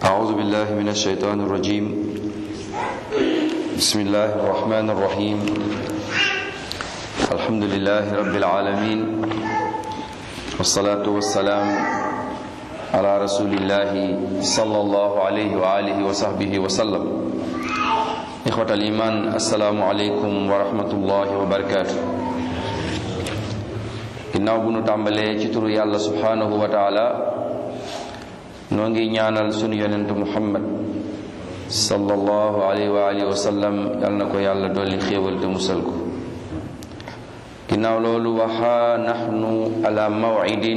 أعوذ بالله من الشيطان الرجيم بسم الله الرحمن الرحيم الحمد لله رب العالمين والصلاة والسلام على رسول الله صلى الله عليه وآله وصحبه وسلم إخوة الإيمان السلام عليكم ورحمة الله وبركاته ginnaaw bu nu tàmbalee ci turu yàlla subhanahu wa taala noo ngi ñaanal sunu yonentu muhammad sallallahu alayhi wa alihi wa sallam yal na ko yàlla dolli xéewal te musal ko ginnaaw loolu waxa naxnu ala mawcidin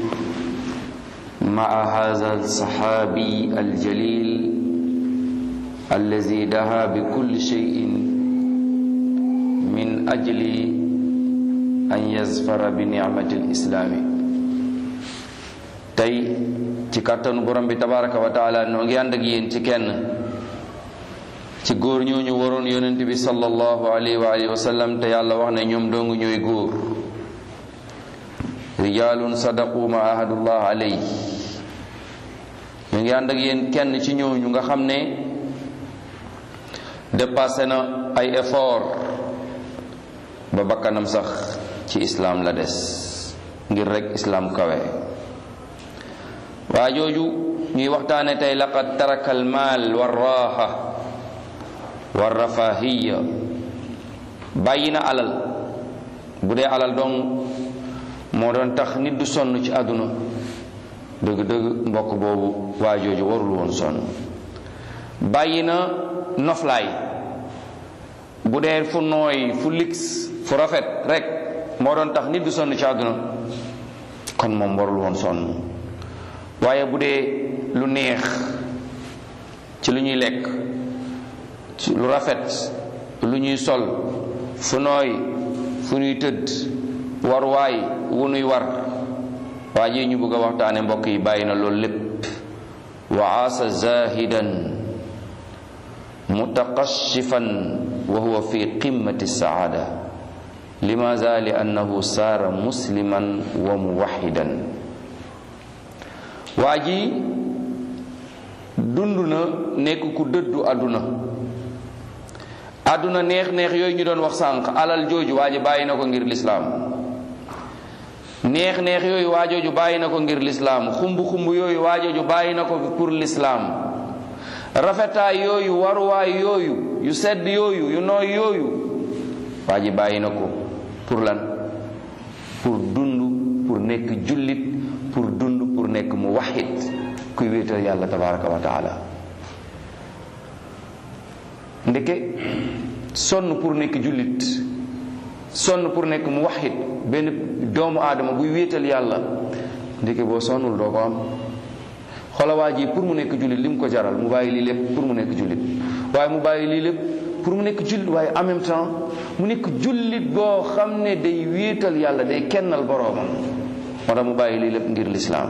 maa hada alsaxaabi aljalil allazi daha bi kulli cheyin min ajli an yazfara bi nicmati lislaami tey ci kàttanu borom bi tabaraka wa taala noo ngi ànd ak yéen ci kenn ci góor ñooñu waroon yonent bi sallallahu alayhi wa alihi wa sallam te yàlla wax ne ñoom doongu ñooy góor rijalun sadaqu ma ahadullah alay ñu ngi ànd ak yéen kenn ci ñooñu nga xam ne dépassé na ay effort ba bakkanam sax ci islaam la des ngir rek islaam kawe waa jooju ñuy waxtaane tey laqad taraka almaal warraaxa warrafahiya bàyyi na alal bu dee alal dong moo doon tax nit du sonn ci àdduna dëgg-dëgg mbokk boobu waa jooju warul woon sonn bàyyi na noflaay bu dee fu nooy fu lix fu rafet rek moo doon tax nit du sonn ci àdduna kon moom warul woon sonn waaye bu dee lu neex ci lu ñuy lekk ci lu rafet lu ñuy sol fu nooy fu ñuy tëdd war waay wu nuy war waa ji ñu bëgg a waxtaane mbokk yi bàyyi na loolu lépp wa aasa zahidan mutaqashifan wa huwa fi qimmati saada limaza li annahu saara musliman wa muwaxidan waa ji dund na nekk ku dëddu àdduna àdduna neex-neex yooyu ñu doon wax sànq alal jooju waa ji bàyyi na ko ngir lislaam neex-neex yooyu waa jooju bàyyi na ko ngir lislaam xumb-xumb yooyu waa jooju bàyyi na ko pour lislaam rafetaay yooyu waruwaay yooyu yu sedd yooyu yu nooy yooyu waa ji bàyyi na ko pour lan pour dund pour nekk jullit pour dund pour nekk mu waxit kuy wéetal yàlla tabaraka wa taala ndeke sonn pour nekk jullit sonn pour nekk mu waxit benn doomu aadama buy wéetal yàlla ndeke boo sonnul doo ko am xoola waa ji pour mu nekk jullit li mu ko jaral mu bàyyi lii lépp pour mu nekk jullit waaye mu bàyyi lii lépp pour mu nekk jullit waaye en même temps mu nekk jullit boo xam ne day wéetal yàlla day kennal boroomam moo tax mu bàyyi lii lépp ngir lislaam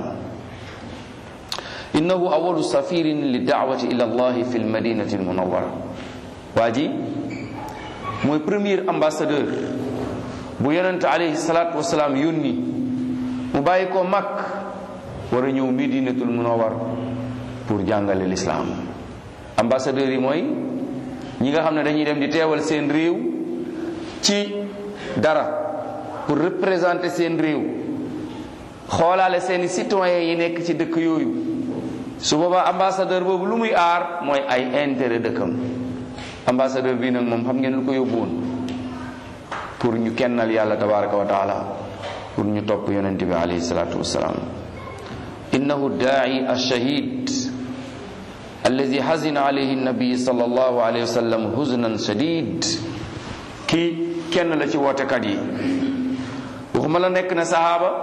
innahu awalu safirin li daawati ila allahi fi lmadinati almunawara waa ji mooy premier ambassadeur bu yonente alayhi salatu wasalaam yónni mu bàyyi ko mag war a ñëw medinatul munawar pour jàngale lislaam ambassadeur yi mooy ñi nga xam ne dañuy dem di teewal seen réew ci dara pour représenter seen réew xoolaale seeni citoyens yi nekk ci dëkk yooyu su boobaa ambassadeur boobu lu muy aar mooy ay intérêt dëkkam ambassadeur bii nag moom xam ngeen lu ko yóbbuwoon pour ñu kennal yàlla tabaraka wa taala pour ñu topp yonent bi alayhi salatu wasalaam innahu daai alshahid alladi xazina alayhi nabi sallallahu alayhi wa sallam huznan shadid kii kenn la ci wootekat yi waxuma la nekk na sahaaba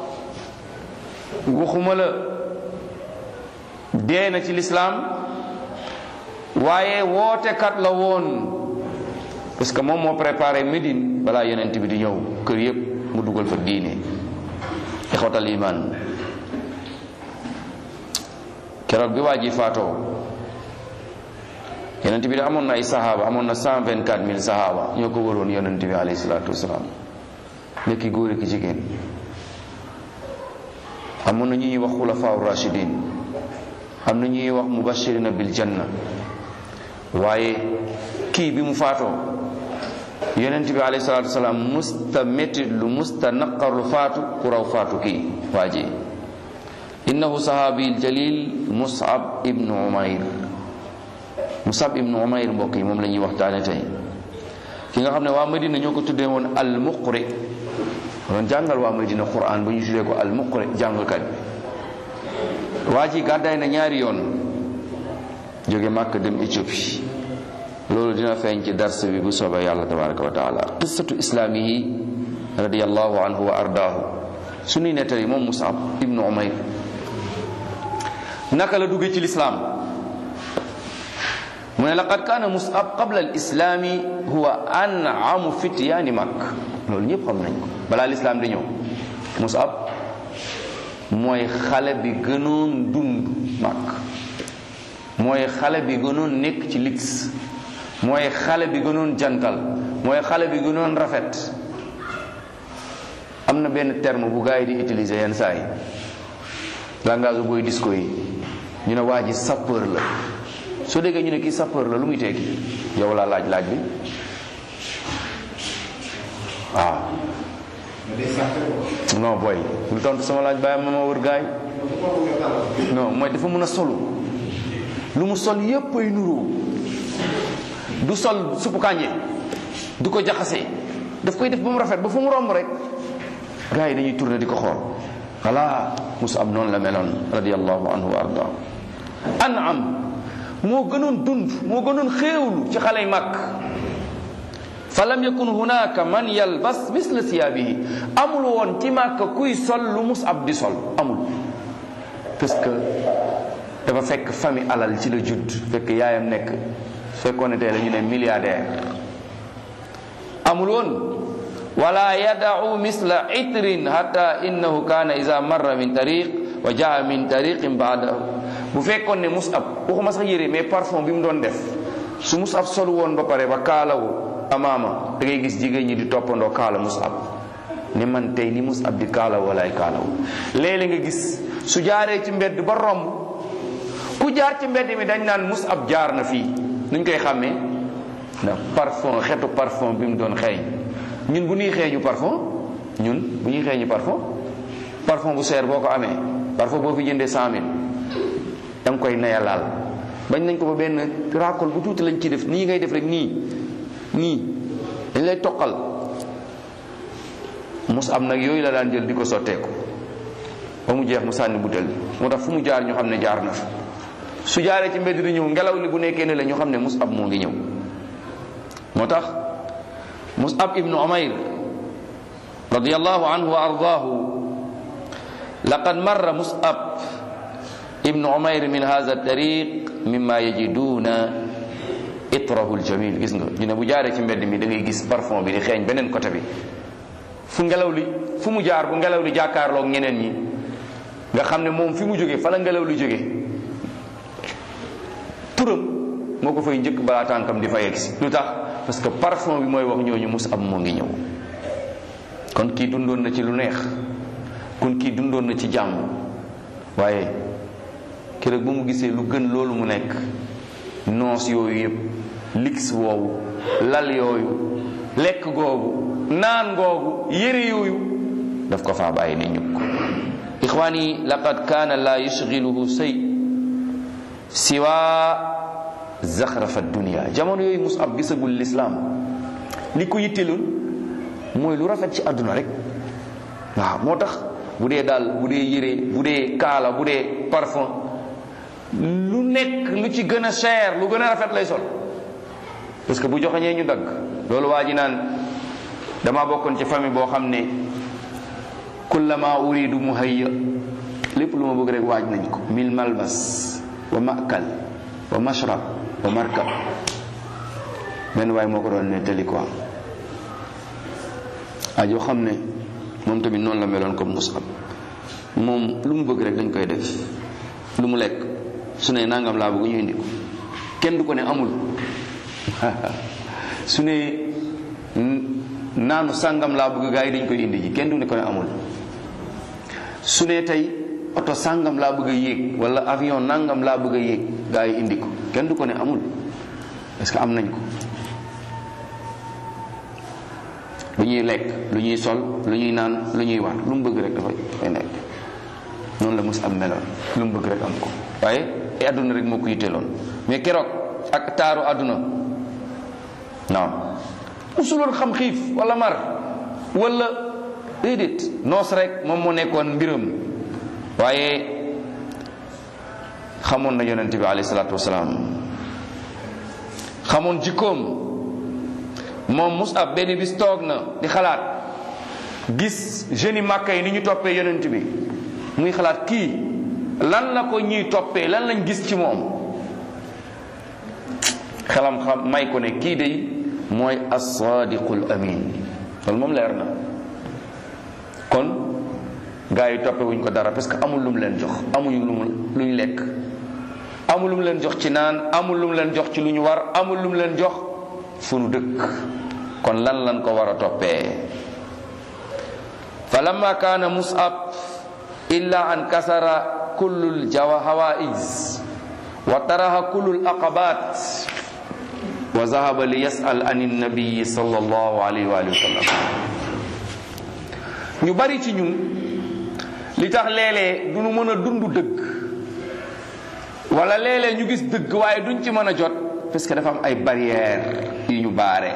waxuma la dee na ci lislaam waaye wootekat la woon parce que moom moo préparé Médine balaa yonent bi di ñëw kër yépp mu dugal fa diine ixwatal iman keroog bi waa ji faatoo yonent bi da amoon na ay sahaaba amoon na cent vingt quatre mille sahaaba ñoo ko waroon yonent bi alayhi salaatu wasalaam nekki góor ki jigéen amoon na ñu ñuy wax xulafaa rashidin am na ñuy wax mubashirina bil janna waaye kii bi mu faatoo yonent bi alayhi salaatu wasalaam musta métti lu musta naqar lu faatu ku raw faatu kii waa ji innahu sahaabi jalil musab ibnu umayr musab ibnu umayr mbokk yi moom la ñuy waxtaane tey ki nga xam ne waa madina ñoo ko tuddee woon al muqri doon jàngal waa madina quran ba ñu tuddee ko al muqri jàngalkat bi waa ji gàddaay na ñaari yoon jóge màkk dem éthiopie loolu dina feeñ ci dars bi bu soobee yàlla tabaraka wa taala qissatu islaamihi radiallahu anhu wa ardaahu suñuy nettali moom musab ibnu umayr naka la duggee ci lislaam mu ne laqad kaana musab qabla al islaami huwa an'amu fityaani makk loolu ñëpp xam nañ ko balaa lislaam di ñëw musab mooy xale bi gënoon dund makk mooy xale bi gënoon nekk ci lix mooy xale bi gënoon jantal mooy xale bi gënoon rafet am na benn terme bu gars yi di utiliser yenn saa yi langage booy disco yi ñu ne waa ji sapeur la soo déggee ñu ne kii sapeur la lu muy tekki yow laa laaj laaj bi waaw non booy lu tontu sama laaj bàyyi ma ma wër gaay non mooy dafa mën a solu lu mu sol yépp ay nuroo du sol suppu kànje du ko jaxase daf koy def ba mu rafet ba fu mu romb rek gars yi dañuy tourné di ko xool voilà Musab noonu la meloon radiallahu anhu wa arda an'am moo gënoon dund moo gënoon xéewlu ci xale yi màkk fa lam yakun hunaka man yalbas misla siyaabihi amul woon ci màkk kuy sol lu Musab di sol amul parce que dafa fekk famille alal ci la judd fekk yaayam nekk fekkoon ne tey la ñu ne milliardaire amul woon wala yadau misla itrin hatta innahu kana ida marra min tariq wa jaa min tariqin baadahu bu fekkoon ne musab waxuma sax yére mais parfum bi mu doon def su musab sol woon ba pare ba kaalawu amaama da ngay gis jigéen ñi di toppandoo kaala musab ne man tey ni musab di kaalaw walaay kaalawu léeg-léeg nga gis su jaaree ci mbedd ba romb ku jaar ci mbedd mi dañ naan musab jaar na fii nuñ koy xàmmee ndax parfum xetu parfum bi mu doon xeeñ ñun bu ñuy xeeñu parfum ñun bu ñuy xeeñu parfum parfum bu seer boo ko amee parfum boo fi jëndee cent mille da nga koy nayalaal bañ nañ ko ba benn raakol bu tuuti lañ ci def nii ngay def rek nii nii dañ lay toqal mus am nag yooyu la daan jël di ko sotteeku ba mu jeex mu sànni butel bi moo tax fu mu jaar ñu xam ne jaar na fa su jaaree ci mbedd di ñëw ngelaw li bu nekkee ne la ñu xam ne musab moo ngi ñëw moo tax musab ibnu umayr radiallahu anhu wa ardaahu laqad marra musab ibnu umayr min hadha tariq mimma yajiduna itrahu aljamil gis nga ñu ne bu jaaree ci mbedd mi da ngay gis parfum bi di xeeñ beneen côté bi fu ngelaw li fu mu jaar bu ngelaw li jàkkaarloog ñeneen ñi nga xam ne moom fi mu jógee fa la ngelaw li jógee turam moo ko fay njëkk balaa tànkam di fa yegsi lu tax parce que parfum bi mooy wax ñooñu mus am moo ngi ñëw kon kii dundoon na ci lu neex kon kii dundoon na ci jàmm waaye keroog bu mu gisee lu gën loolu mu nekk noos yooyu yëpp lix woowu lal yooyu lekk googu naan googu yére yooyu daf ko faa bàyyi ne ñukk ixwaani laqad kaana la yushgiluhu say siwa zaxrafa dunia jamono yooyu musab gisagul lislaam li ko yitteloon mooy lu rafet ci àdduna rek waaw moo tax bu dee daal bu dee yére bu dee kaala bu dee parfum lu nekk lu ci gën a cher lu gën a rafet lay sol parce que bu joxeñee ñu dagg loolu waa ji naan dama bokkoon ci famille boo xam ne kullama uridu muhayya lépp lu ma bëgg rek waaj nañ ko mil malbas wa makal wa mashrab wa markab benn waay moo ko doon nettali quoi ajoo xam ne moom tamit noonu la meloon comme musab moom lu mu bëgg rek dañ koy def lu mu lekk su ne nangam laa bëgg ñu indi ko kenn du ko ne amul su ne naanu sàngam laa bëgg gaa yi dañ koy indi ji kenn du ne ko ne amul su ne tey oto sàngam laa bëgg a yéeg wala avion nangam laa bëgg a yéeg gaa yi indi ko kenn du ko ne amul parce que am nañ ko lu ñuy lekk lu ñuy sol lu ñuy naan lu ñuy war lu mu bëgg rek dafay dafay nekk noonu la mus am meloon lu mu bëgg rek am ko waaye ay àdduna rek moo ko yitteeloon mais keroog ak taaru àdduna non musuloon xam xiif wala mar wala déedéet noos rek moom moo nekkoon mbiram waaye xamoon na yonente bi alayhi salaatu wasalaam xamoon jikkoom moom Musab benn bis toog na di xalaat gis jeunes yi màkka yi ni ñu toppee yonent bi muy xalaat kii lan la ko ñuy toppee lan lañ gis ci moom xelam xam may ko ne kii day mooy as-sadiqul amin loolu moom leer na kon gaa yi toppe wuñ ko dara parce que amul lu mu leen jox amuñu lu mu luñ lekk amul lu mu leen jox ci naan amul lu mu leen jox ci lu ñu war amul lu mu leen jox fu nu dëkk kon lan lan ko war a toppee fa lamma kaana mus'ab illa an kasara kullul jawa hawaiz wa taraha kullul aqabat wa zahaba li yas'al an nabiyi sallallahu alayhi wa sallam ñu bari ci ñun li tax léeg-léeg du ñu mën a dund dëgg wala léeg-léeg ñu gis dëgg waaye duñ ci mën a jot parce que dafa am ay barrière yu ñu baare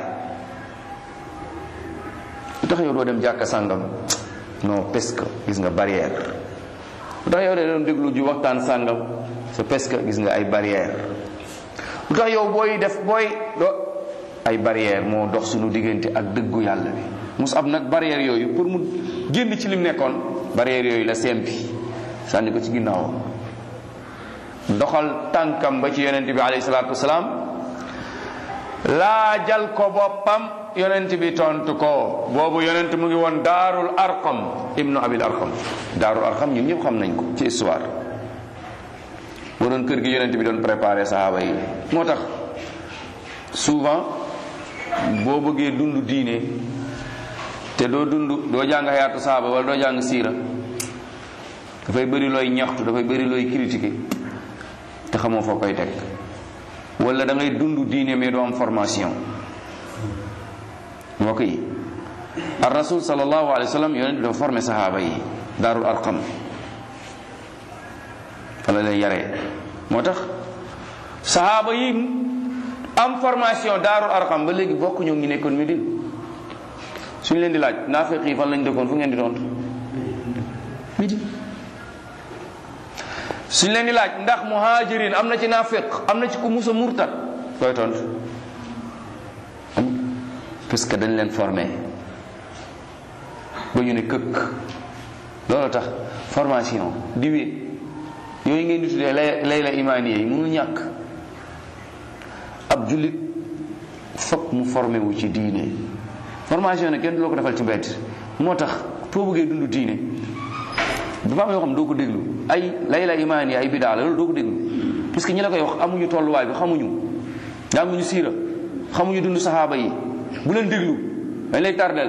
lu tax yow doo dem jàkka sàngam non parce que gis nga barrière lu tax yow de doon déglu ji waxtaan sàngam c'est parce que gis nga ay barrière lu tax yow booy def booy do ay barrière moo dox suñu diggante ak dëggu yàlla bi mus ab nag barrière yooyu pour mu génn ci lim nekkoon barrière yooyu la sempi sànni ko ci ginnaawam doxal tànkam ba ci yonent bi alayhi salaatu wasalaam laajal ko boppam yonent bi tontu ko boobu yonent mu ngi woon daarul arqam ibnu abil arqam daarul arqam ñun ñëpp xam nañ ko ci histoire moo doon kër gi yonent bi doon préparé sahaaba yi moo tax souvent boo bëggee dund diine te doo dund doo jàng xayaatu sahaaba wala doo jàng siira dafay bëri looy ñaxtu dafay bëri looy critiquer te xamoo foo koy teg wala da ngay dund diine mais doo am formation mbokk yi ar rasul sallallahu alayhi wa sallam yonent bi dafa formé sahaaba yi daarul arqam wala lay yaree moo tax sahaaba yi am formation daarul arqam ba léegi bokk ñoo ngi nekkoon Medine suñu leen di laaj naafiq yi fan lañ dëkkoon fu ngeen di tontu Medine suñ leen di laaj ndax muhajirin am na ci naafiq am na ci ku musa murtad koy tontu parce que dañ leen formé ba ñu ne këkk loolu tax formation diwee yooyu ngeen di tuddee lay lay la imaaniye yi mënul ñàkk ab jullit fokk mu formé wu ci diine formation ne kenn du la ko defal ci mbedd moo tax foo bëggee dund diine dafa am yoo xam doo ko déglu ay lay la imaan yi ay bidaa la loolu doo ko déglu parce que ñi la koy wax amuñu tolluwaay bi xamuñu jànguñu siira xamuñu dund saxaaba yi bu leen déglu dañ lay tardel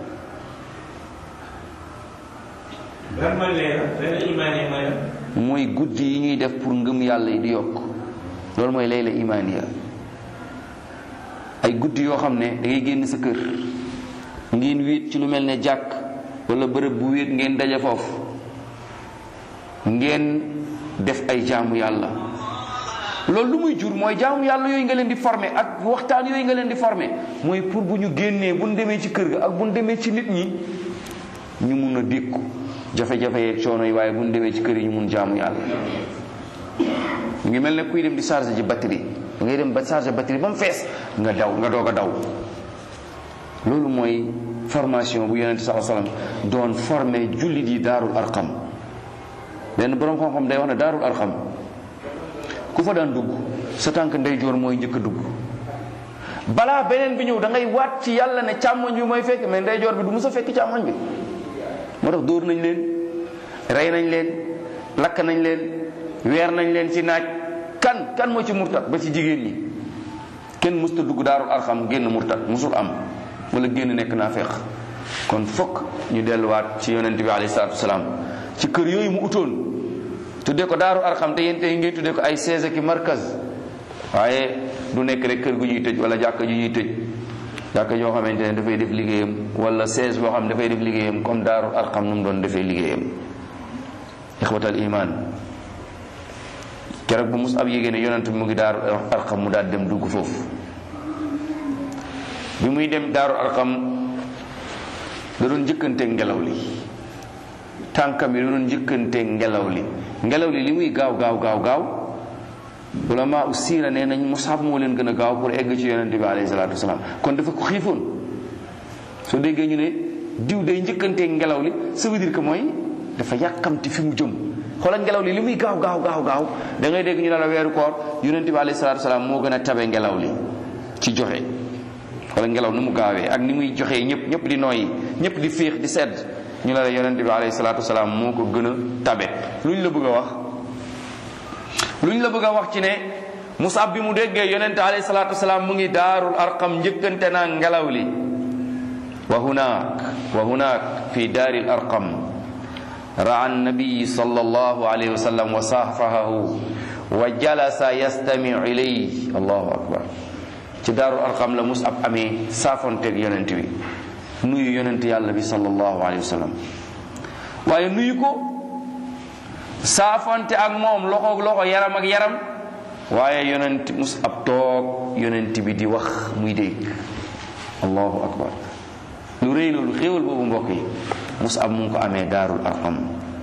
lan mooy leer lay la imaan yi mooy mooy guddi yi ñuy def pour ngëm yàlla yi di yokk loolu mooy lay la imaan ya ay guddi yoo xam ne da ngay génn sa kër ngeen wéet ci lu mel ne jàkk wala bërëb bu wéet ngeen daje foofu ngeen def ay jaamu yàlla loolu lu muy jur mooy jaamu yàlla yooyu nga leen di formé ak waxtaan yooyu nga leen di formé mooy pour bu ñu génnee bu ñu demee ci kër ga ak bu ñu demee ci nit ñi ñu mun a dékku jafe-jafe yeeg coono yi waaye bu ñu demee ci kër yi ñu mun jaamu yàlla mu ngi mel ne kuy dem di chargé ji batterie da ngay dem ba chargé batterie ba mu fees nga daw nga doog a daw loolu mooy formation bu yonente saa sallam doon formé jullit yi daarul arqam benn borom xam-xam day wax ne daarul arqam ku fa daan dugg sa tànk ndeyjoor mooy njëkk a dugg balaa beneen bi ñëw da ngay waat ci yàlla ne càmmoñ bi mooy fekk mais ndeyjoor bi du mus a fekk càmmoñ bi moo tax dóor nañ leen rey nañ leen lakk nañ leen weer nañ leen ci naaj kan kan moo ci murtat ba ci jigéen ñi kenn musta dugg daarul arqam génn murtat musul am wala génn nekk naa feex kon fokk ñu delluwaat ci yonent bi alayhi salaatu wasalaam ci kër yooyu mu utoon tuddee ko daaru arqam te yéen tey ngeen tuddee ko ay seese ki markaz waaye du nekk rek kër gu ñuy tëj wala jàkka ju ñuy tëj jàkka joo xamante ne dafay def liggéeyam wala sees boo xam ne dafay def liggéeyam comme daaru arqam nu mu doon defee liggéeyam ixwatal iman keroog bu mus ab yégée ne yonent bi mu ngi daaru arqam mu daal dem dugg foofu bi muy dem daaru arqam da doon njëkkante ngelaw li tànkam yi da doon njëkkante ngelaw li ngelaw li li muy gaaw gaaw gaaw gaaw ulama u siira nee nañ Musab moo leen gën a gaaw pour egg ci yonente bi alayhi salaatu wasalaam kon dafa ko xiifoon soo déggee ñu ne diw day njëkkante ngelaw li ça veut dire que mooy dafa yàkkamti fi mu jëm xoolal ngelaw li li muy gaaw gaaw gaaw gaaw da ngay dégg ñu ne la weeru koor yonente bi alayhi salaatu wasalaam moo gën a tabe ngelaw li ci joxe wala ngelaw ni mu gaawee ak ni muy joxee ñëpp ñëpp di nooyi ñëpp di féex di sedd ñu la la yonente bi alayhi salaatu wasalaam moo ko gën a tabe lu ñu la bëgg a wax lu ñu la bëgg a wax ci ne Musab bi mu déggee yonente alayhi salaatu wasalaam mu ngi daarul arqam njëkkante naa ngelaw li wa hunaak wa hunaak fi daaril arqam raa annabiyi sallallahu alayhi wa sallam wa saafahahu wa jalasa yastamiu ilayhi allahu akbar ci daaru arqam la musab amee saafonteeg yonent bi nuyu yonent yàlla bi sallallahu alayhi wa sallam waaye nuyu ko saafonte ak moom loxoog loxo yaram ak yaram waaye yonent musab toog yonent bi di wax muy dégg allahu akbar lu rëy loolu xéewal boobu mbokk yi musab mu ngi ko amee daarul arqam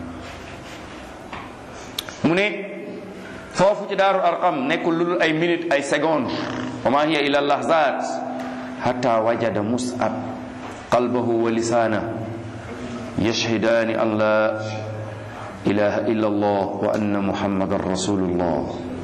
mu ne foofu ci daarul arqam nekkul lu dul ay minute ay seconde wa ma hiya ila lahzat hatta wajada mus'ab qalbahu wa lisana yashhidani an la ilaha illa allah wa anna muhammadan rasulullah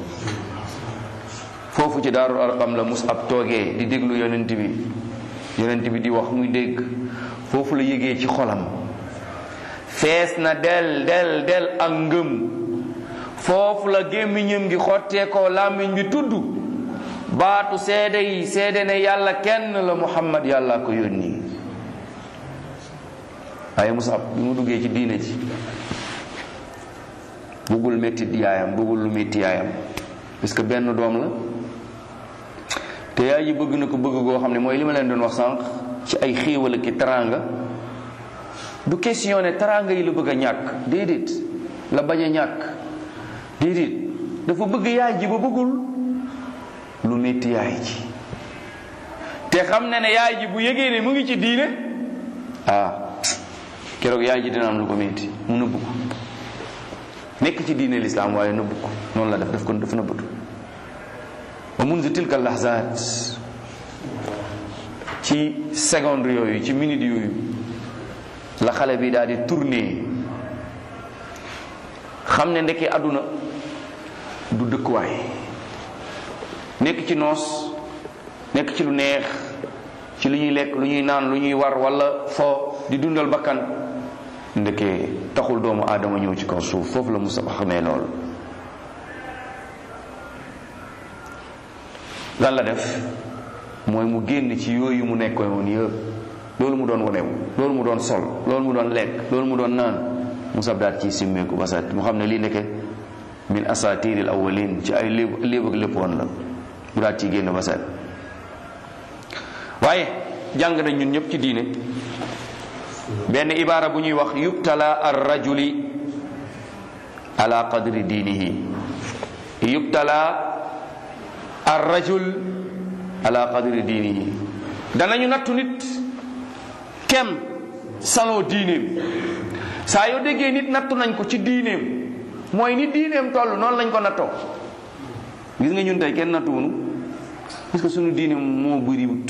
foofu ci daarul arqam la mus'ab toogee di déglu yonent bi yonent bi di wax muy dégg foofu la yëgee ci xolam fees na del del del ak ngëm foofu la gémmiñam gi xottee ko làmmiñ bi tudd baatu seede yi seede ne yàlla kenn la muhammad yàlla ko yónni waaye musab bi mu duggee ci diine ji bëggul métti yaayam bëggul lu métti yaayam parce que benn doom la te yaay ji bëgg na ko bëgg goo xam ne mooy li ma leen doon wax sànq ci ay xéewal ki teraanga du question ne teraanga yi la bëgg a ñàkk déedéet la bañ a ñàkk déedéet dafa bëgg yaay ji ba bëggul lu métti yaay ji te xam ne ne yaay ji bu yëgee ne mu ngi ci diine ah keroog yaay ji dina am lu ko métti mu nëbbu ko nekk ci diine lislaam waaye nëbbu ko noonu la def daf ko dafa nëbbatu wa munzu tilka lahzaat ci seconde yooyu ci minute yooyu la xale bi daal di tourner xam ne ndeke àdduna du dëkkuwaay nekk ci noos nekk ci lu neex ci lu ñuy lekk lu ñuy naan lu ñuy war wala fo di dundal bakkan ndeke taxul doomu aadama ñëw ci kaw suuf foofu la Musa xamee lool lan la def mooy mu génn ci yooyu mu nekkoon woon yëpp loolu mu doon wonewu loolu mu doon sol loolu mu doon lekk loolu mu doon naan Musa daat ci simmeeku ba set mu xam ne lii nekke min asatiril awwalin ci ay léeb léeb ak lépp woon la mu daat ci génn ba set waaye jàng nañ ñun ñëpp ci diine benn ibaara bu ñuy wax yubtala ar rajuli ala qadri diinihi yubtala ar rajul ala qadri diinihi danañu nattu nit kem saloo diineem saa yoo déggee nit nattu nañ ko ci diineem mooy ni diineem toll noonu lañ ko nattoo gis nga ñun tey kenn nattuwunu parce que suñu diine moo bëriwut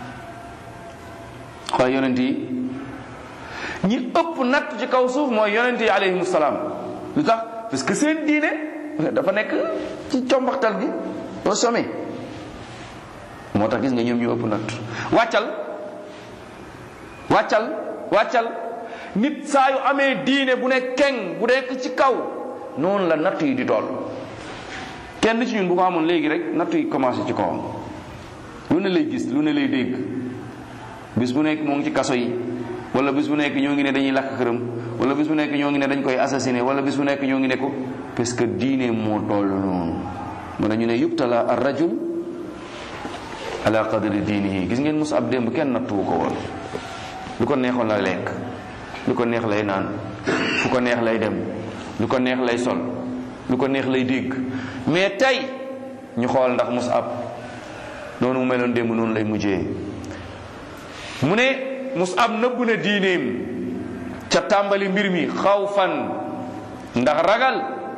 xool yonent yi ñi ëpp natt ci kaw suuf mooy yonent yi alayhimu salaam lu tax parce que seen diine dafa nekk ci combaxtal gi au sommet moo tax gis nga ñoom ñu ëpp natt wàccal wàccal wàccal nit saa yu amee diine bu ne keng bu nekk ci kaw noonu la natt yi di toll kenn ci ñun bu ko amoon léegi rek natt yi commencé ci kawam lu ne lay gis lu ne lay dégg bis bu nekk moo ngi ci kaso yi wala bis bu nekk ñoo ngi ne dañuy lakk këram wala bis bu nekk ñoo ngi ne dañ koy assassiné wala bis bu nekk ñoo ngi ne ko parce que diine moo toll noonu moo ñu ne yubtala ar rajul ala qadri diinihi gis ngeen Musab démb kenn nattuwu ko woon lu ko neexoon la lekk lu ko neex lay naan fu ko neex lay dem lu ko neex lay sol lu ko neex lay dégg mais tey ñu xool ndax Musab noonu mu meloon démb noonu lay mujjee mu ne Musab nëbb na diineem ca tàmbali mbir mi xawfan ndax ragal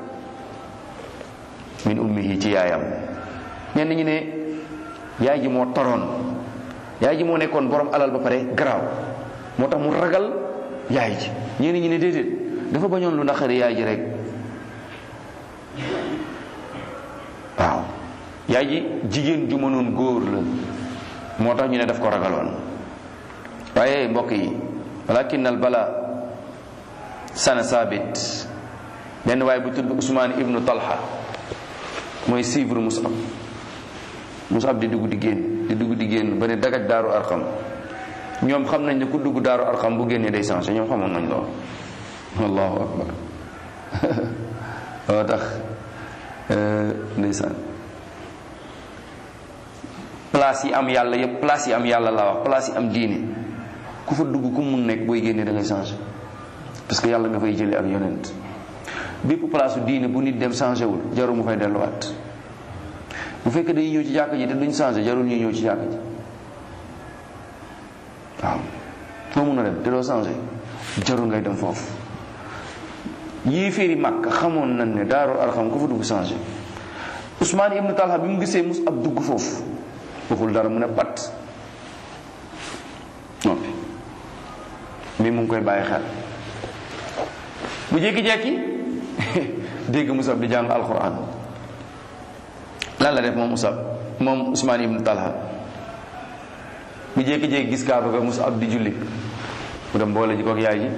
min ummihi ci yaayam ñenn ñi ne yaay ji moo toroon yaay ji moo nekkoon borom alal ba pare garaaw moo tax mu ragal yaay ji ñenn ñi ne déedéet dafa bañoon lu naqari yaay ji rek waaw yaay ji jigéen ju mënoon góor la moo tax ñu ne daf ko ragaloon waaye mbokk yi walakin al bala sana sabit benn waaye bu tudd Usmaan ibnu Talha mooy suivre Musab Musab di dugg di génn di dugg di génn ba ne dagaj daaru arxam ñoom xam nañ ne ku dugg daaru arxam bu génnee day changé ñoom xamoon nañ lool allahu akbar loo tax ndeysaan place yi am yàlla yëpp place yi am yàlla laa wax place yi am diine ku fa dugg ku mun nekk booy génnee da ngay changé parce que yàlla nga fay jëlee ak yonent bépp place su diine bu nit dem changé wul jarul mu fay delluwaat bu fekkee dañuy ñëw ci jàkk ji te duñ changé jarul ñuy ñëw ci jàkk ji waaw foo mun a dem te doo changé jarul ngay dem foofu yii féeri màkk xamoon nañ ne daaru arxam ku fa dugg changé Ousmane ibnu Talha bi mu gisee mus ab dugg foofu waxul dara mu ne pat noppi mi mu ngi koy bàyyi xel bu jékki-jékki dégg Musab di jàng alquran lan la def moom Musab moom Ousmane ibnu Talha bu jékki-jékki gis kaaba ga Musab di julli mu dem boole ji ko ak yaay ji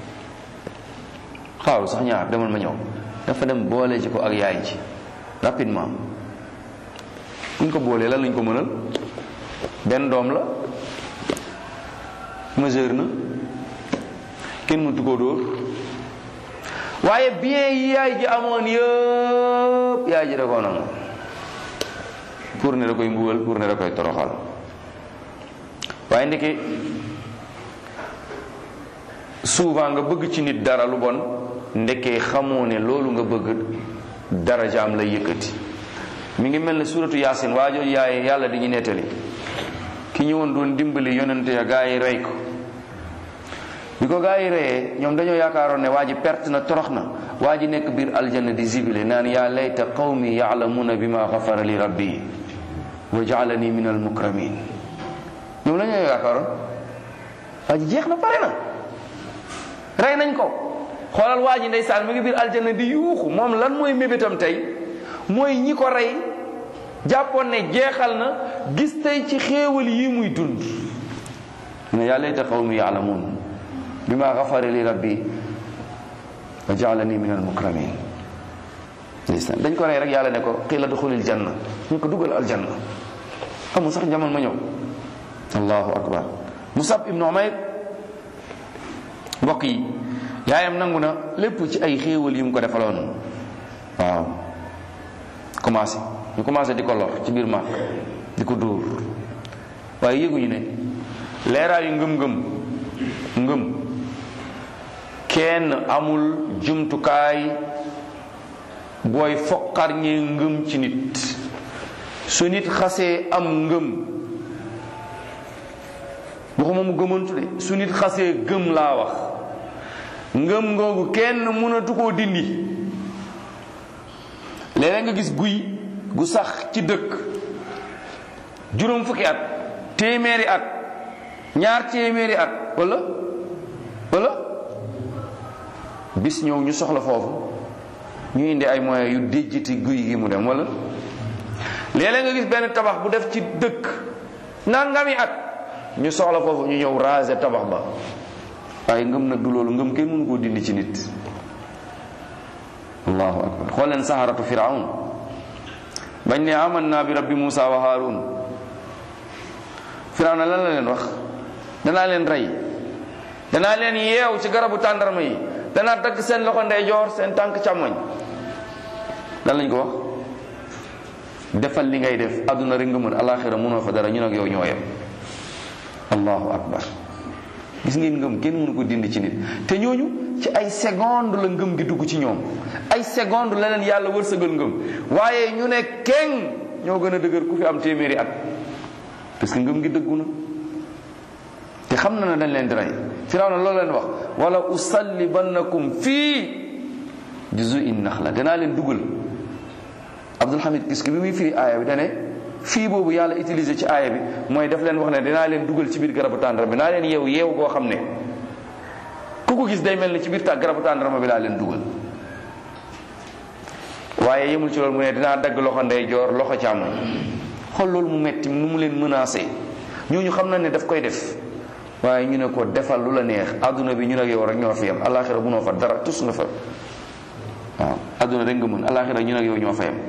xaaru sax ñaar demal ma ñëw dafa dem boole ji ko ak yaay ji rapidement buñ ko boolee lan lañ ko mënal benn doom la mesure na kenn mëntu koo dóor waaye bien yi yaay ji amoon yëpp yaay ji da koo nangu pour ne da koy mbugal pour ne da koy toroxal waaye ndeke souvent nga bëgg ci nit dara lu bon ndeke xamoo ne loolu nga bëgg darajaam lay yëkkati mi ngi mel ne suratu yaasin waa jooju yaay yàlla di ñu nettali ki ñëwoon doon dimbali yonente ya gaa yi rey ko bi ko gaa yi reyee ñoom dañoo yaakaaroon ne waa ji perte na torox na waa ji nekk biir aljanna di zibile naan yaa layta qawmi yaalamuuna bima xafara li rabbi wa jaalani min almukramin ñoom la ñoo yaakaaroon waa ji jeex na pare na rey nañ ko xoolal waa ji ndeysaan mi ngi biir aljanna di yuuxu moom lan mooy mébétam tey mooy ñi ko rey jàppoon ne jeexal na gis tey ci xéewal yi muy dund ne yaa layta qawmi yaalamuun bima xafara li rabbi wa jaalani min almukramin ndeysaan dañ ko rey rek yàlla ne ko qiila duxulil janna ñu ko dugal aljanna amul sax jamono ma ñëw allahu akbar musab ibnu umayr mbokk yi yaayam nangu na lépp ci ay xéewal yi mu ko defaloon waaw commencé ñu commencé di ko lor ci biir màkk di ko dóor waaye yëguñu ne leeraayu ngëm-ngëm ngëm kenn amul jumtukaay booy foqar ñee ngëm ci nit su nit xasee am ngëm waxuma mu gëmantu de su nit xasee gëm laa wax ngëm ngoogu kenn mënatu koo dindi léeg nga gis guy gu sax ci dëkk juróom fukki at téeméeri at ñaar téeméeri at wala wala bis ñëw ñu soxla foofu ñu indi ay moyens yu déjjati guy gi mu dem wala léeg-léeg nga gis benn tabax bu def ci dëkk nangami at ñu soxla foofu ñu ñëw raser tabax ba waaye ngëm nag du loolu ngëm kenn mënu koo dindi ci nit allahu akbar xool leen saharatu firaun bañ ne aman naa bi rabbi Musa wa Harun firaun lan la leen wax danaa leen rey danaa leen yeew ci garabu tàndarma yi danaa dagg seen loxo ndeyjoor seen tànk càmmoñ lan lañ ko wax defal li ngay def àdduna rek nga mën alaxira mënoo fa dara ñun ak yow ñoo yem allahu akbar gis ngeen ngëm kenn mënu ko dindi ci nit te ñooñu ci ay seconde la ngëm gi dugg ci ñoom ay seconde la leen yàlla wërsëgal ngëm waaye ñu ne keng ñoo gën a dëgër ku fi am téeméeri at parce que ngëm gi dëggu na te xam na ne dañ leen di rey firawna loolu leen wax wala usallibannakum fii juzuin naxla danaa leen dugal Abdul Hamid gis bi muy firi aaya bi dane fii boobu yàlla utilisé ci aaya bi mooy daf leen wax ne dinaa leen dugal ci biir garabu tàndarma bi naa leen yeew yeew goo xam ne ku ko gis day mel ni ci biir ta garabu tàndarma bi laa leen dugal waaye yemul ci loolu mu ne dinaa dagg loxo ndeyjoor loxo càmmoñ xool loolu mu metti nu mu leen menacé ñooñu xam na ne daf koy def waaye ñu ne ko defal lu la neex adduna bi ñu ne yow rek ñoo fi yem alaxira bu noo fa dara tus nga fa waaw adduna rek nga mën alaxira ñu ne yow ñoo fa yem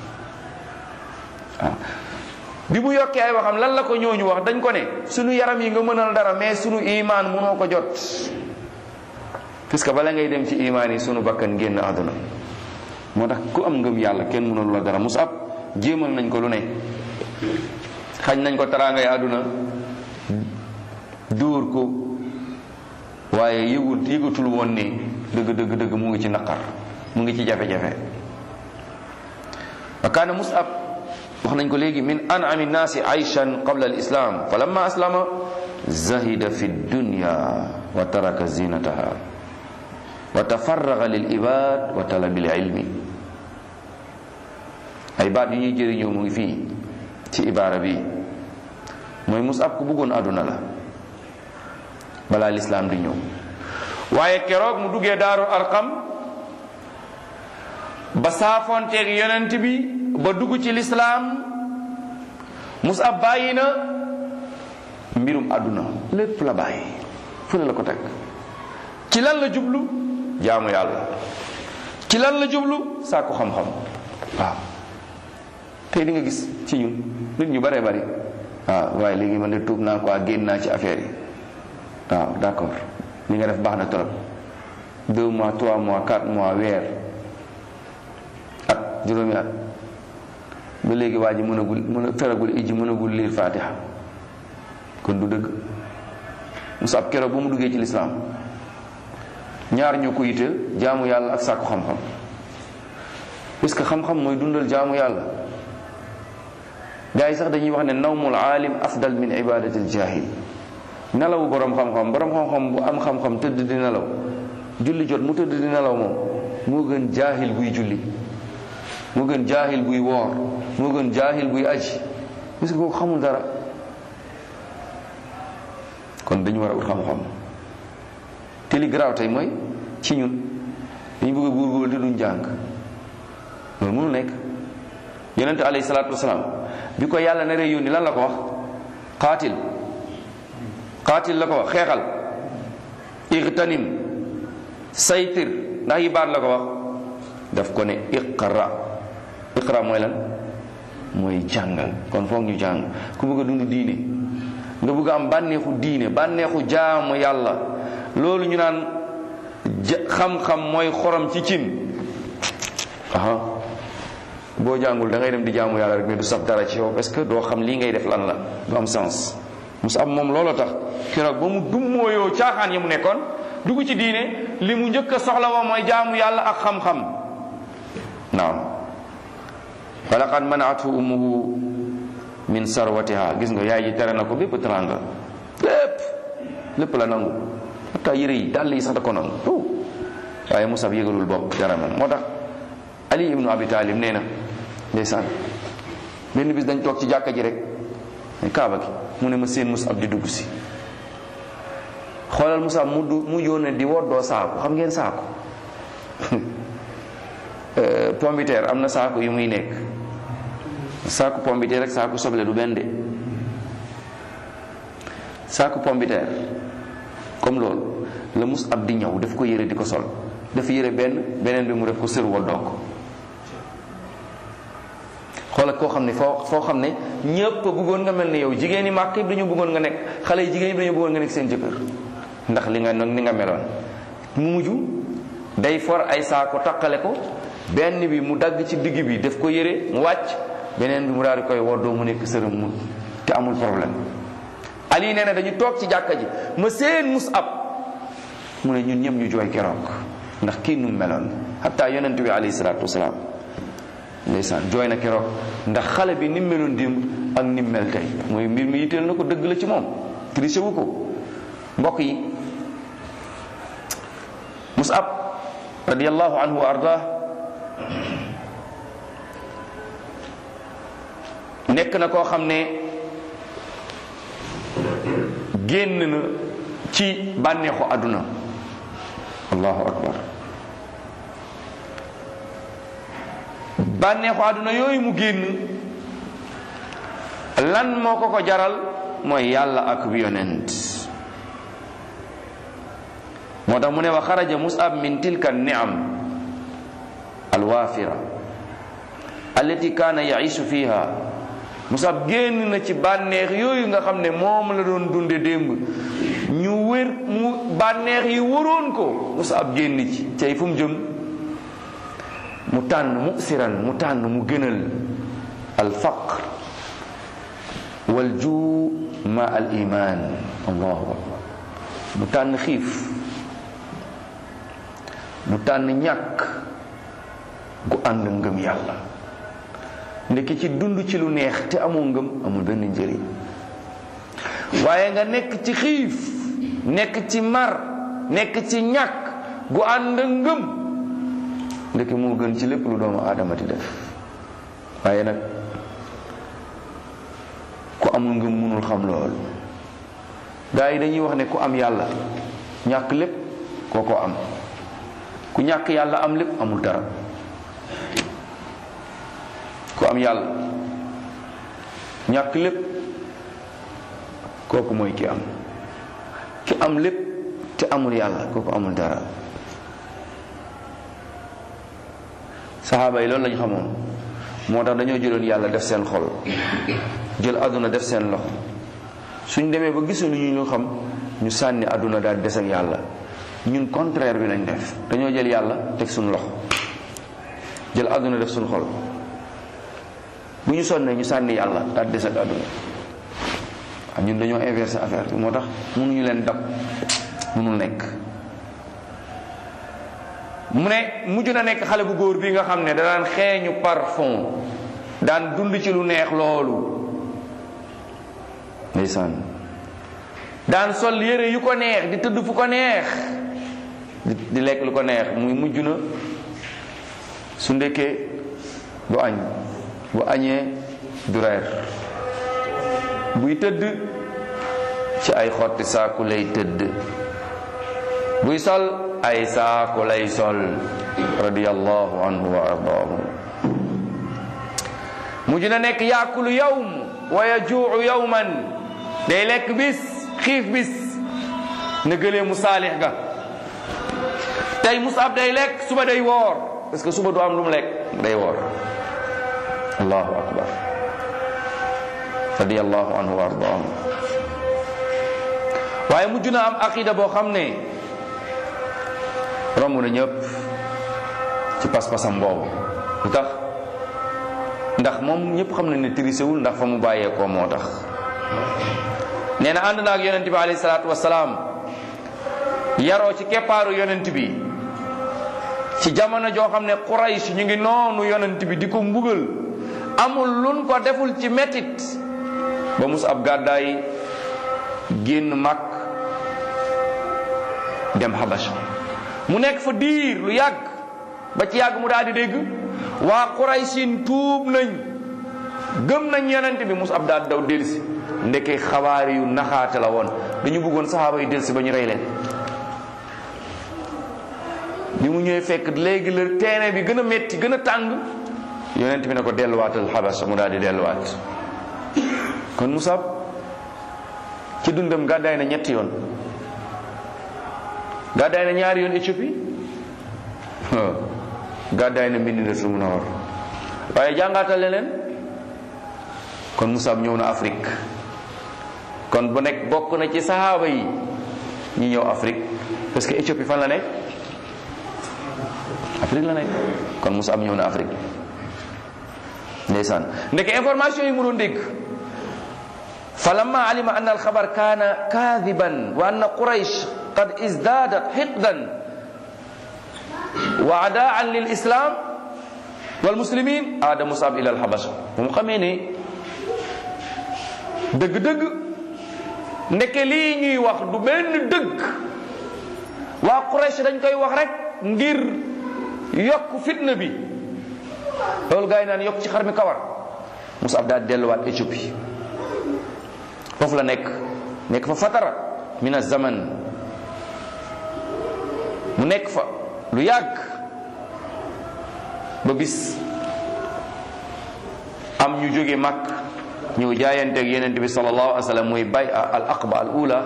waaw bi mu yokkee ay waxam lan la ko ñooñu wax dañ ko ne sunu yaram yi nga mënal dara mais sunu imaan mënoo ko jot puisque bala ngay dem ci imaan yi sunu bakkan génn àdduna moo tax ku am ngëm yàlla kenn mënalu la dara Musab jéemal nañ ko lu ne xañ nañ ko taraangay àdduna dóor ko waaye yëgul yëgatul woon ni dëgg dëgg dëgg mu ngi ci naqar mu ngi ci jafe-jafe wa kaana Musab wax nañ ko léegi min an'ami nnaasi ayshan qabla al-islam fa lamma aslama zahida fi dunya wa taraka zinataha wa tafarraga lil ibad wa talabil ilmi ay baat yu ñuy jëriñoo mu ngi fii ci ibaara bi mooy Musab ku bëggoon àdduna la balaa lislaam di ñëw waaye keroog mu duggee daaru arqam ba saafonteeg yonent bi ba dugg ci lislaam Musab bàyyi na mbirum àdduna lépp la bàyyi fu ne la ko teg ci lan la jublu jaamu yàlla ci lan la jublu sàkku xam-xam waaw tey di nga gis ci ñun nit ñu bare bari waaw waaye léegi man de tuub naa quoi génn naa ci affaire yi waaw d'accord li nga def baax na trop deux mois trois mois quatre mois weer at juróomi at ba léegi waa ji mënagul mën a feragul ijji mënagul liir fatiha kon du dëgg musa ab keroog ba mu duggee ci lislaam ñaar ñoo ko yitteel jaamu yàlla ak sàkku xam-xam parce que xam-xam mooy dundal jaamu yàlla gaa yi sax dañuy wax ne nawmul aalim afdal min ibadatil jahil nelawu borom xam-xam borom xam-xam bu am xam-xam tëdd di nelaw julli jot mu tëdd di nelaw moom moo gën jaahil buy julli moo gën jaahil buy woor moo gën jaahil buy aji parce que kooku xamul dara kon dañu war a ut xam-xam te li garaaw tey mooy ci ñun dañu bëgg a góorgóorlu te duñ jàng loolu mënu nekk yonente alayhi salaatu wasalaam bi ko yàlla naree yónni lan la ko wax qaatil qaatil la ko wax xeexal igtanim saytir ndax yi baat la ko wax daf ko ne iqra iqra mooy lan mooy jàngal kon foog ñu jàng ku bëgg a dund diine nga bëgg am bànneexu diine bànneexu jaamu yàlla loolu ñu naan xam-xam mooy xorom ci cin aha boo jàngul da ngay dem di jaamu yàlla rek mais du saf dara ci yow parce que doo xam lii ngay def lan la du am sens musa am moom looloo tax keroog ba mu dummóoyoo caaxaan yi mu nekkoon dugg ci diine li mu njëkk a soxla woo mooy jaamu yàlla ak xam-xam naam wa laqad manaathu ummuhu min sarwatiha gis nga yaay ji tere na ko bépp teranga lépp lépp la nangu hatta yére yi dàll yi sax da ko nangu waaye Musab yëgalul bopp dara moom moo tax Ali ibnu Abi Talib nee na ndeysaan benn bis dañ toog ci jàkka ji rek ne kaaba gi mu ne ma seen Musab di dugg si xoolal Musab mu du mu yónnee di woddoo saako xam ngeen saako pombiteer am na saako yu muy nekk saako pombiteer rek saako soble du benn de saako pombiteer comme loolu la Musab di ñëw daf ko yére di ko sol dafa yére benn beneen bi mu def ko sër woddoo ko xoolal koo xam ne foo foo xam ne ñëpp bëggoon nga mel ni yow jigéen ñi màkk yëpp dañu bëggoon nga nekk xale yi jigéen yi dañu bëggoon nga nekk seen jëkkër ndax li nga ni nga meloon mu mujj day for ay saako taqale ko benn bi mu dagg ci digg bi def ko yére mu wàcc beneen bi mu daal di koy woddoo mu nekk sërëm mu te amul problème ali nee na dañu toog ci jàkka ji ma seen Mus'ab mu ne ñun ñëpp ñu jooy keroog ndax kii nu meloon hatta yonent bi alayhi salaatu wasalaam ndeysaan jooy na keroog ndax xale bi ni mu meloon démb ak ni mu mel tey mooy mbir mi yitteel na ko dëgg la ci moom triché wu ko mbokk yi Mus'ab radiyallahu anhu wa ardah nekk na koo xam ne génn na ci bànneexu àdduna allahu akbar bànneexu àdduna yooyu mu génn lan moo ko ko jaral mooy yàlla ak yonent moo tax mu ne wa xaraja musab min tilka niam alwaafira allati kaana yaishu fiha musab génn na ci bànneex yooyu nga xam ne moom la doon dunde démb ñu wér mu bànneex yi waroon ko musab génn ci cay fu mu jëm mu tànn mu siran mu tànn mu gënal al faqr wal juu ma al iman allahu akbar mu tànn xiif mu tànn ñàkk gu ànd ngëm yàlla ndekki ci dund ci lu neex te amoo ngëm amul benn njëriñ waaye nga nekk ci xiif nekk ci mar nekk ci ñàkk gu ànd ngëm ndekki moo gën ci lépp lu doomu aadama di def waaye nag ku amul ngëm mënul xam loolu gaa yi dañuy wax ne ku am yàlla ñàkk lépp koo ko am ku ñàkk yàlla am lépp amul dara ku am yàlla ñàkk lépp kooku mooy ki am ki am lépp te amul yàlla kooku amul dara saxaaba yi loolu lañu xamoon moo tax dañoo jëloon yàlla def seen xol jël àdduna def seen loxo suñ demee ba gisuñu ñu ñu xam ñu sànni àdduna daal des ak yàlla ñun contraire bi lañ def dañoo jël yàlla teg suñu loxo jël àdduna def suñu xol bu ñu sonnee ñu sànni yàlla daal des ak àdduna waaw ñun dañoo inversé affaire bi moo tax mënuñu leen dab mënul nekk mu ne mujj na nekk xale bu góor bi nga xam ne da daan xeeñu parfum daan dund ci lu neex loolu ndeysaan daan sol yére yu ko neex di tëdd fu ko neex di di lekk lu ko neex muy mujj na su ndekkee du añ bu añee du reer buy tëdd ci ay xotti saaku lay tëdd buy sol ay saaku lay sol radiyallahu anhu wa ardaahu mujj na nekk yaakulu yawm wa yajuucu yawman day lekk bis xiif bis na gëlee mu saalix ga tey Musab day lekk suba day woor parce que suba du am lu mu lekk day woor allahu akbar radiyallahu anhu wa ardaahu waaye mujj na am aqida boo xam ne romb na ñëpp ci pas-pasam boobu lu tax ndax moom ñëpp xam nañ ne tirisewul ndax fa mu bàyyeekoo moo tax nee na ànd na ak yonent bi alayhi salaatu wasalaam yaroo ci keppaaru yonent bi ci jamono joo xam ne Quraysh ñu ngi noonu yonent bi di ko mbugal amul luñ ko deful ci metit ba mus ab gàddaay génn mag dem Habasha mu nekk fa diir lu yàgg ba ci yàgg mu daal di dégg waa Quraysin tuub nañ gëm nañ yonent bi mus ab daal daw delsi ndeke xabaar yu naxaate la woon dañu bëggoon saxaaba yi delsi ba ñu rey leen bi mu ñëwee fekk léegi la terrain bi gën a metti gën a tàng yonent bi ne ko delluwaatal Habasha mu daal di delluwaat kon Musab ci dundam gàddaay na ñetti yoon gàddaay na ñaari yoon Éthiopie gàddaay na Madinatul Munawwara waaye jàngaatal leen kon Musab ñëw na Afrique kon bu nekk bokk na ci sahaaba yi ñi ñëw Afrique parce que Éthiopie fan la nekk Afrique la nekk kon Musab ñëw na Afrique ndeysaan ndeke information yi mu doon dégg falamma alima anna alxabar kaana kaadiban wa anna quraysh qad izdadat xiqdan wa adaan lil islam wal muslimin aada Musab ila alxabasha bu mu xamee ne dëgg-dëgg ndeke lii ñuy wax du benn dëgg waa Quraysh dañ koy wax rek ngir yokk fitna bi loolu gaa yi naan yokk ci xar mi kawar Musab daal delluwaat Éthiopie foofu la nekk nekk fa fatara min zaman mu nekk fa lu yàgg ba bis am ñu jóge Makk ñëw jaayanteeg yeneen bi sallallahu alayhi wa sallam muy bay al aqba al ula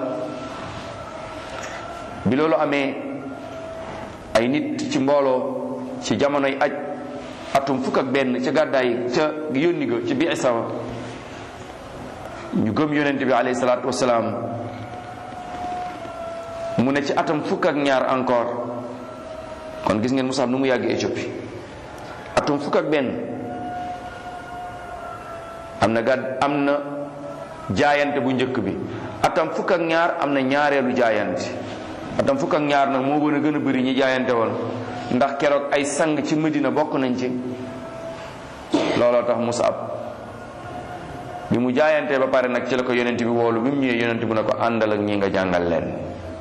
bi loolu amee ay nit ci mbooloo ci jamonoy aj atum fukk ak benn ca gàddaay ca yónni ga ci biir sama ñu gëm yonent bi alayhi salaatu wasalaam mu ne ci atam fukk ak ñaar encore kon gis ngeen Musab nu mu yàgg Éthiopie atum fukk ak benn am na gàdd am na jaayante bu njëkk bi atam fukk ak ñaar am na ñaareelu jaayante atam fukk ak ñaar nag moo gën a gën a bëri ñi jaayante woon ndax keroog ay sang ci Medina bokk nañ ci looloo tax Musab bi mu jaayantee ba pare nag ci la ko yonent bi woolu bi mu ñëwee yonent bu ne ko àndal ak ñi nga jàngal leen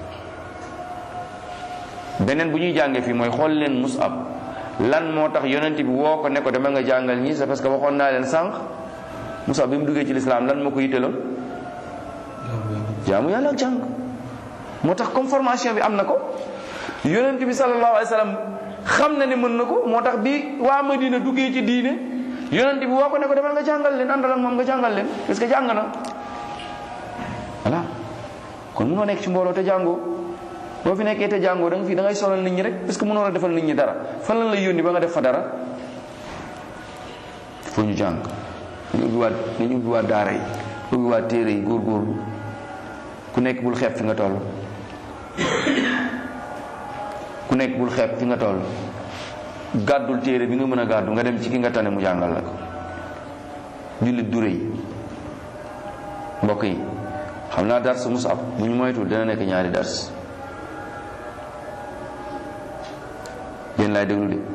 beneen bu ñuy jàngee fii mooy xool leen Musab lan moo tax yonent bi woo ko ne ko dama nga jàngal ñi c'est parce que waxoon naa leen sànq Musab bi mu duggee ci lislaam lan moo ko yitteloon jaamu yàlla ak jàng moo tax comme formation bi am na ko yonent bi sallallahu alayhi wa sallam xam na ne mën na ko moo tax bi waa Madina duggee ci diine yonent bi woo ko ne ko demal nga jàngal leen àndal ak moom nga jàngal leen parce que jàng na voilà kon mënoo nekk ci mbooloo te jàngoo boo fi nekkee te jàngoo da nga fi da ngay sonal nit ñi rek parce que mënoo a defal nit ñi dara fan lan lay yónni ba nga def fa dara foo ñu jàng nañu ubbiwaat nañu ubbiwaat daara yi ubbiwaat téere yi góorgóorlu ku nekk bul xeeb fi nga toll ku nekk bul xeeb fi nga toll gàddul téere bi nga mën a gàddu nga dem ci ki nga tane mu jàngal la ko jullit du rëy mbokk yi xam naa dars Musab bu ñu moytul dana nekk ñaari dars yéen laay déglu de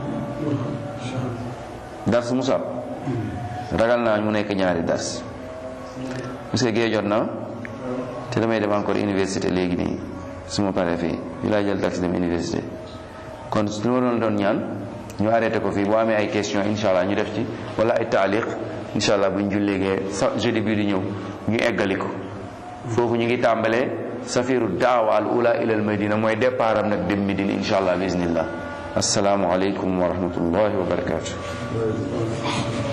dars Musab ragal naa mu nekk ñaari dars parce que gee jot na te damay dem encore université léegi nii su ma paree fii ñu lay jël taxi dem université kon su ma doon doon ñaan ñu arrêté ko fii boo amee ay question incha allah ñu def ci wala ay taaliq incha allah bu ñu jullegee sa jeudi bii di ñëw ñu eggali ko foofu ñu ngi tàmbalee safiru daawa al ula ila al madina mooy départ am nag dem Medina incha allah bismillah asalaamu aleykum wa rahmatullahi wa barakatuh